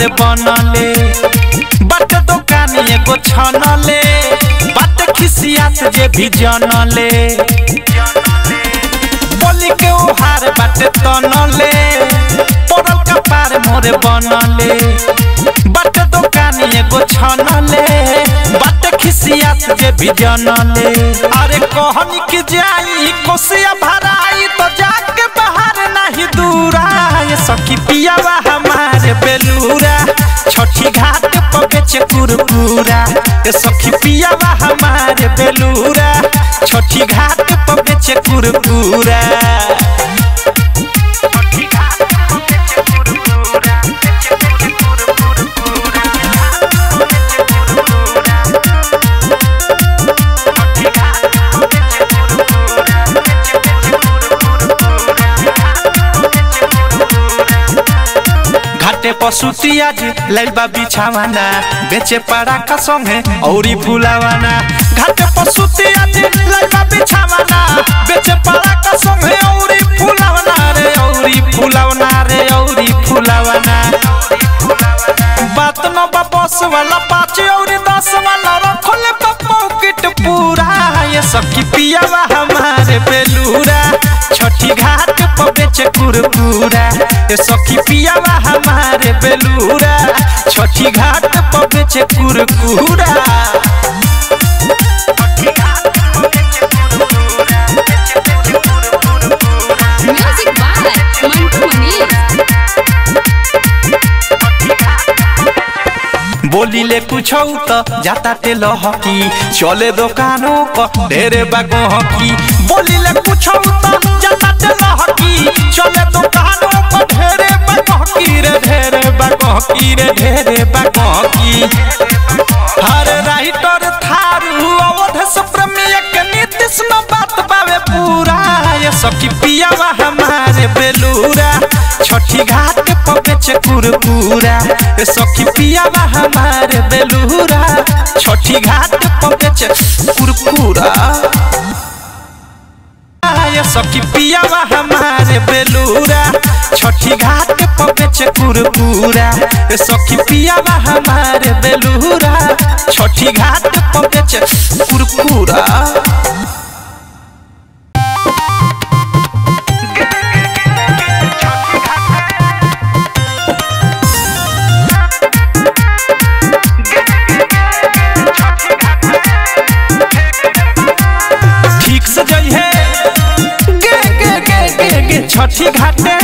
मोरे बनले बट दुकान एगो छनले बट खिसियात जे भी जनले बोली के उहार बाटे तनले पड़ल कपार मोरे बनले बट दुकान एगो छनले बट खिसियात जे भी जनले अरे कहनी कि जाई कोसिया भराई तो जाके बाहर नहीं दूरा ये सखी पियावा हमारे बेलूरा छठी घाट पर बेचे कुरकुरा ये सखी पियावा हमारे बेलूरा छठी घाट पर बेचे कुरकुरा घाटे पसुती आज लैबा बिछावाना बेचे पड़ा का संगे औरी फुलावाना घाटे पसुती आज लैबा बिछावाना बेचे पड़ा का संगे औरी फुलावाना रे औरी फुलावाना रे औरी फुलावाना बात न बा बस वाला पाँच और दस वाला रखले पॉकेट पूरा ये सखी पियावा हमारे बेलूरा छठी घाट पर बेचे कुरकुरा ये सखी पियावा हमारे बेलूरा छठी घाट पर बेचे कुरकुरा Music by Mantu Mani. बोली ले कुछ तो जाता ते लहकी चले दुकानों को ढेरे बागो हकी बोली ले कुछ तो जाता ते लहकी चले दुकानों को ढेरे बागो हकी रे ढेरे बागो हकी रे ढेरे बागो हकी हर राइटर थारू अवध सुप्रमेय के नीतिश में बात बावे पूरा ये सखी पियावा हमारे बेलूरा छठी घाट पर बेचे कुरकुरा ये सखी पियावा हमारे बेलूरा छठी घाट पर बेचे कुरकुरा ये सखी पियावा हमारे बेलूरा छठी घाट पर बेचे कुरकुरा ये सखी पियावा हमारे बेलूरा छठी घाट पर बेचे कुरकुरा ठीक से जइहे गे गे गे गे गे छठी घाटे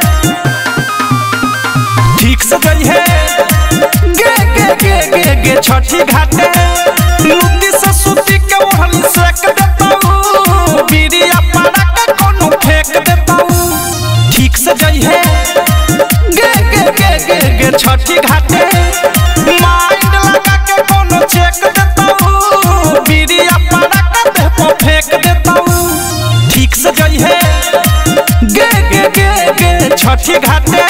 ठीक से जइहे गे गे गे गे गे छठी घाटे लुटी से सूती के ओढ़नी सेक देताऊ बीड़िया पाड़ा के कोनो फेंक देताऊ ठीक से जइहे गे गे गे गे गे छठी घाटे माइंड लगा के कोनो चेक देताऊ बीड़िया पाड़ा के देह पर फेंक देताऊ ठीक से जइहे गे गे गे गे छठी घाटे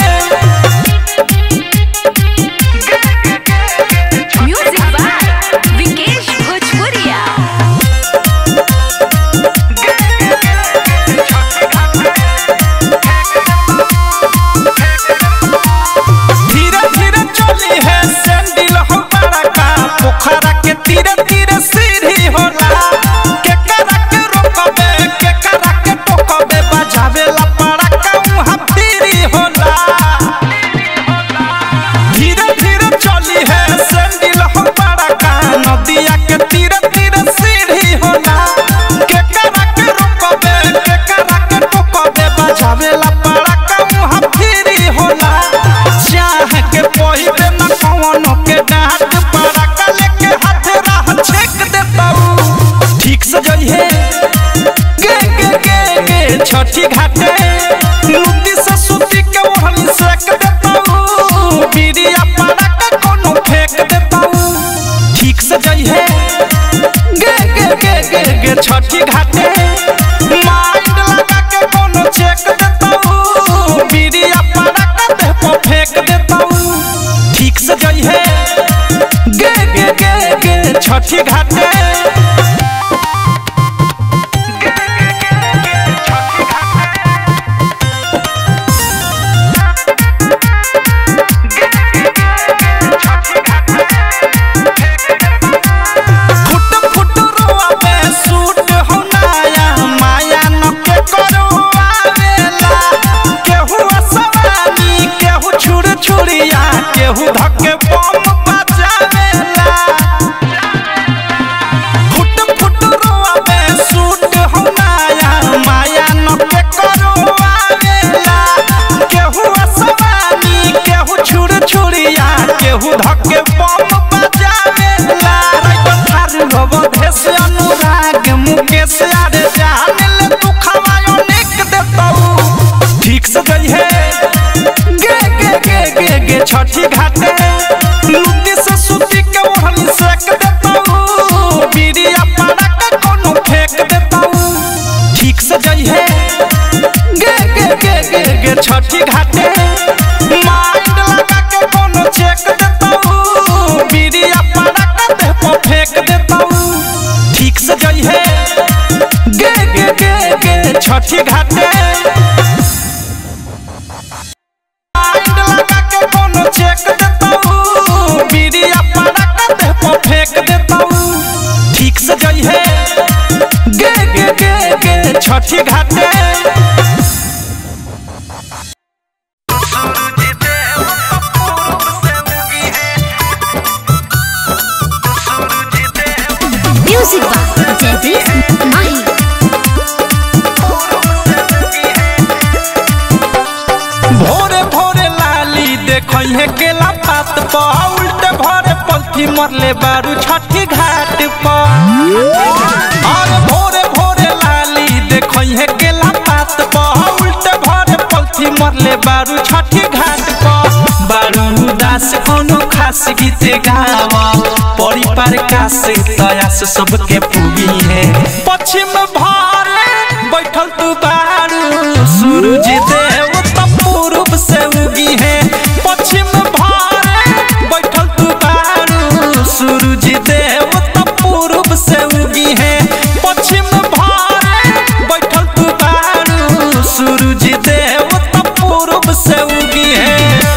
Music by Vikesh Bhojpuria. धीरे धीरे चली है सैंडल हो बड़ा का पोखरा के तीरे तीरे सीढ़ी होला के करा के रोकबे के करा के टोकबे बजावे ला पड़ा का उहाँ तीरी होला धीरे धीरे चली है सैंडल हो बड़ा का नदिया के तीरे तीरे सीढ़ी होला के करा के रोकबे के करा के टोकबे बजावे ला पड़ा का उहाँ तीरी होला चाह के पहिबे न कवनो के डांट पड़ा का लेके हाथ राह छेक देताऊ ठीक से जइहे गे गे गे गे छठी घाटे लुटी से सूती के ओढ़नी सेक देताऊ बीड़िया पड़ा के कोनो फेंक देताऊ ठीक से जइहे गे गे गे गे गे छठी घाटे माइंड लगा के कोनो चेक देताऊ बीड़िया पड़ा के देह पर फेंक देताऊ ठीक से जइहे गे गे गे गे छठी घाटे गे छठी घाटे माइंड लगा के कोनो चेक देताऊ बीड़िया पड़ा के देह पर फेंक देताऊ ठीक से जई है गे गे गे गे छठी घाटे माइंड लगा के कोनो चेक देताऊ बीड़िया पड़ा के देह पर फेंक देताऊ ठीक से जई है गे गे गे गे छठी घाटे म्यूजिक बाय जयदीप माही भोरे भोरे लाली देखै है केला पात पर उल्टे भरे पलथी मरले बारू छठी घाट पर और भोरे भोरे लाली देखै है केला पात पर उल्टे भरे पलथी मरले बारू छठी घाट पर बारू उदास कोनो खास गीत गावा परिवार का से तयास सबके पूगी है पश्चिम भारे बैठल तू बारू सूरज देव त पूर्व से उगी है पश्चिम भारे बैठल तू बारू सूरज देव त पूर्व से उगी है पश्चिम भारे बैठल तू बारू सूरज देव त पूर्व से उगी है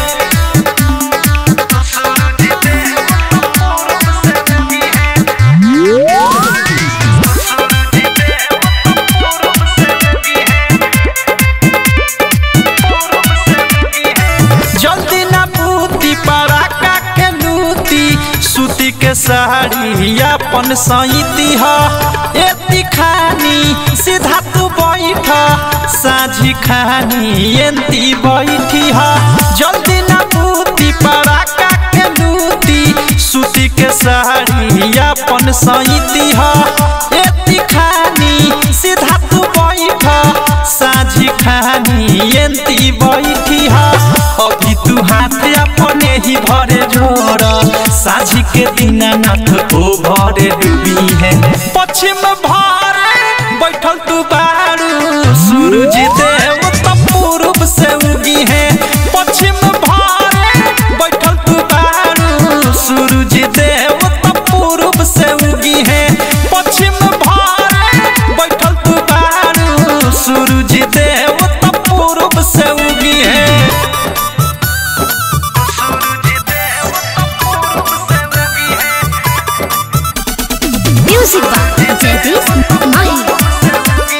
जल्दी ना पूती पराका के लूती सूती के साड़ी अपन सईती ह एती खानी सीधा तू बैठ साझी खानी एंती बैठी ह जल्दी ना पूती पराका के लूती सूती के साड़ी अपन सईती ह एती खानी सीधा तू बैठ साझी खानी एंती बैठी ह अभी तू हाथ अपने ही भरे जोड़ साझी के दीनानाथ ओ भरे डूबी है पश्चिम भारे बैठल तू बारू सूरज देव त पूर्व से उगी है पश्चिम भारे बैठल तू बारू सूरज देव त पूर्व से उगी है पश्चिम भारे बैठल तू बारू सूरज देव त पूर्व से उगी है म्यूजिक बाय जयदीप माही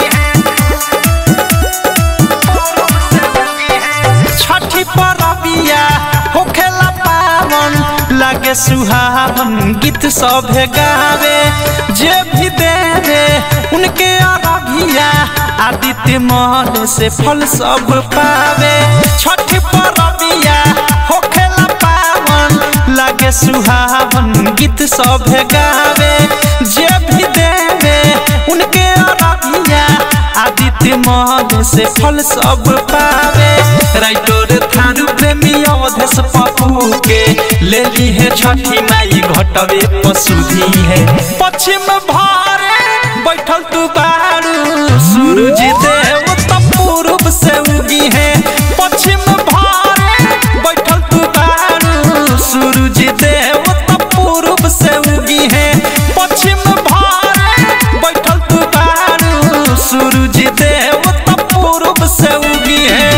छठी परबिया होखेला पावन लागे सुहावन गीत सभे गावे जे भी देवे उनके अरबिया आदित्य महल से फल सब पावे छठी परबिया होखेला पावन लागे सुहावन गीत सभे गावे जे भी देवे उनके अरबिया आदित्य महल से फल सब पावे राइटोर थारू प्रेमी अवधेश पप्पू के ले ली है छठी माई घटवे पशुधी है पश्चिम भारे बैठल तू बारू सूरज देव त पूर्व से उगी है पश्चिम भारे बैठल तू बारू सूरज देव त पूर्व से उगी है पश्चिम भारे बैठल तू बारू सूरज देव त पूर्व से उगी है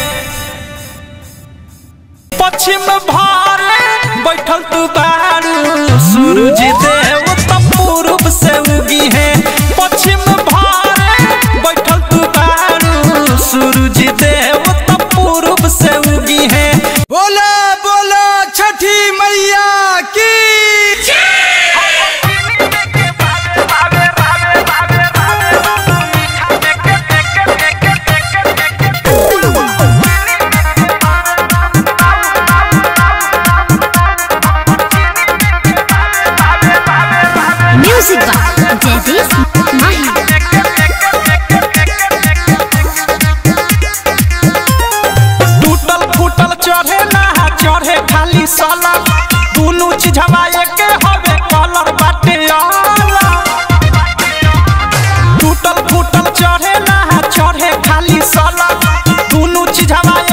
पश्चिम भारे बैठल तू बारू सूरज देव त पूर्व से उगी है पश्चिम भारे बैठल तू बारू सूरज देव त पूर्व से उगी है बोला बोला छठी मैया की म्यूजिक बाय जयदीप माही टूटल फूटल चढ़े ना चढ़े खाली साला दुनू चीज हवा के हवे कलर बाटे अलग टूटल फूटल चढ़े ना चढ़े खाली साला दुनू चीज हवा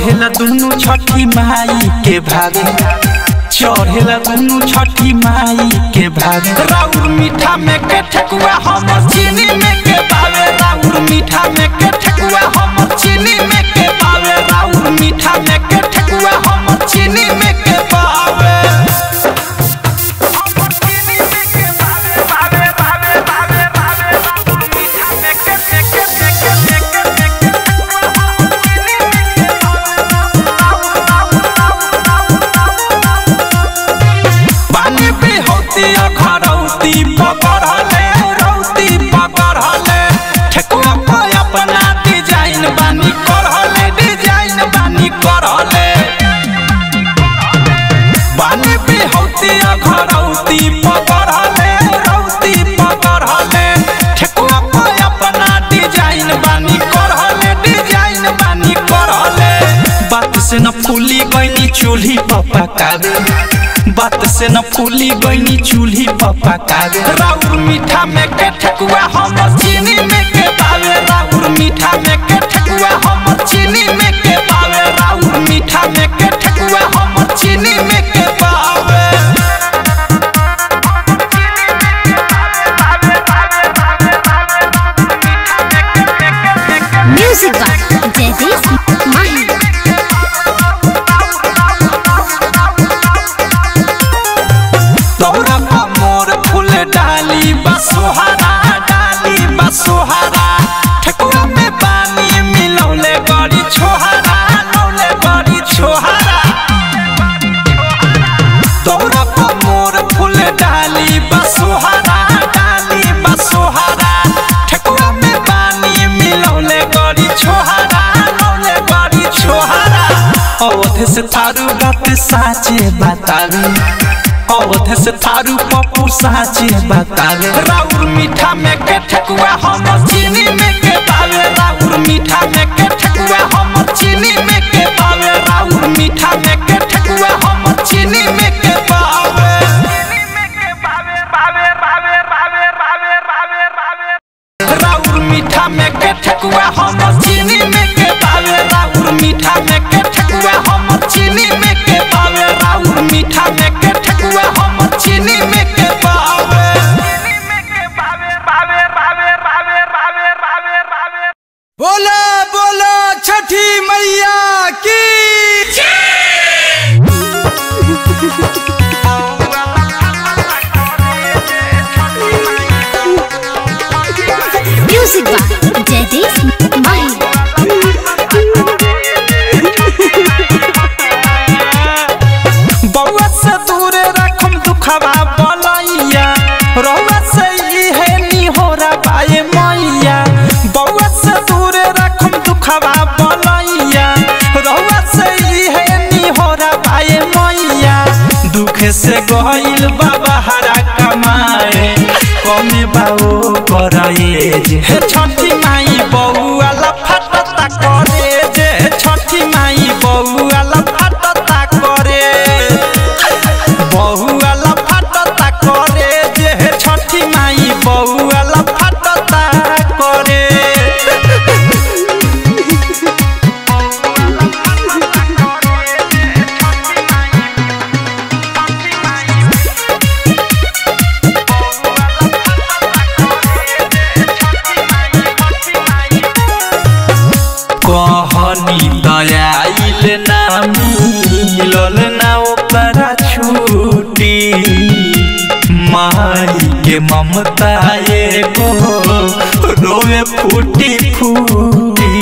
चढ़ेला दुनु छठी माई के भागे चढ़ेला दुनु छठी माई के भागे राउर मीठा में के ठकुआ हम चीनी में के पावे राउर मीठा में के ठकुआ हम चीनी में के पावे राउर मीठा में के ठकुआ हम चीनी में के पावे पानी पे होती अखरौती पकड़ले रौती पकड़ले ठेकुआ पे अपना डिजाइन बानी करहले डिजाइन बानी करहले बानी पे होती अखरौती पकड़ले रौती पकड़ले ठेकुआ पे अपना डिजाइन बानी करहले डिजाइन बानी करहले बात से न फूली गईनी चूल्ही पपा कावे बात से न फूली गईनी चूल्ही पपा कावे राउर मीठा में के ठकुआ हम चीनी में के पावे राउर मीठा में के ठकुआ हम चीनी में के पावे राउर मीठा में के ठकुआ हम चीनी में के पावे म्यूजिक बाय जयदीप माही तोरा पर मोर फूल डाली बसोहरा डाली बसोहरा ठकुआ में पानी मिलौले बड़ी छोहरा लौले बड़ी छोहरा तोरा पर मोर फूल डाली बसोहरा डाली बसोहरा ठकुआ में पानी मिलौले बड़ी छोहरा लौले बड़ी छोहरा अवध से थारू बात साचे बतावे अवध से थारू पप्पू साचे बतावे राउर मीठा में के ठकुआ हम चीनी में के पावे राउर मीठा में के ठकुआ हम चीनी में के पावे राउर मीठा में के ठकुआ हम चीनी में के पावे राउर मीठा में के ठकुआ हम चीनी में के पावे राउर मीठा में के ठकुआ हम चीनी में के पावे राउर मीठा में के ठकुआ हम चीनी में के पावे बोला बोला छठी मैया की म्यूजिक बाय जयदीप माही बउआ से दूर रखम दुखवा बलैया रउआ से इहे निहोरा पाए मैया बउआ से दूर रखम दुखवा बलैया रउआ से इहे निहोरा पाए मैया दुख से गइल बाबा हरा कमाए कमे बाओ कराए जे हे छठी माई बउआ ला फटता करे जे छठी माई बउआ ला फटता करे बहुआ ला फटता करे जे हे छठी माई बहुआ ला फटता करे कहनी दयाइल ना मिलल ना ओकरा छूटी माई के ममता एगो रोवे फूटी फूटी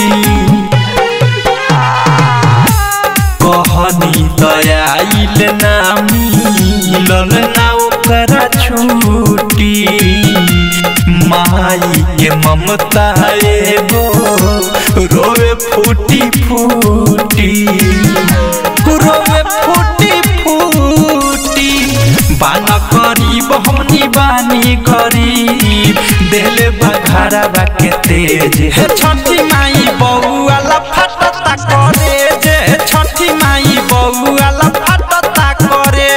कहनी दयाइल ना मिलल ना ओकरा छूटी माई के ममता एगो रोवे फूटी फूटी रोवे फूटी फूटी बाना करीब हमनी बानी गरीब देले बघारा बा के तेज हे छठी माई बउआ ला फटता करे जे छठी माई बउआ ला फटता करे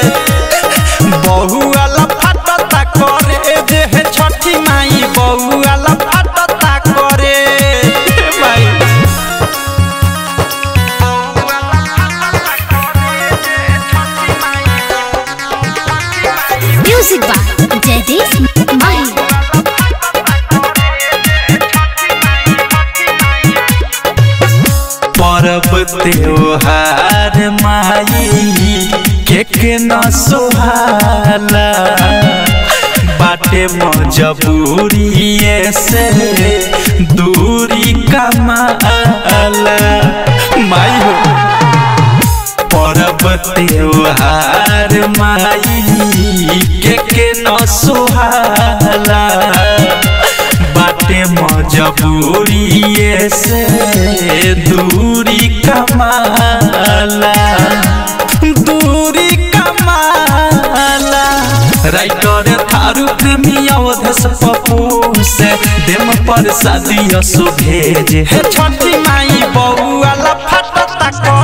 बहुआ ला फटता करे जे हे छठी माई बउआ ला फटता करे हे माई के न सुहाला बाटे मजबूरी से दूरी कमाला माई हो परब त्योहार माई के के न सुहाला बाटे मजबूरी से दूरी कमाला दूरी कमाला राइटर थारू प्रेमी अवधस पप्पू से देम पर शादी असो भेजे हे छठी माई बउआ ला फटता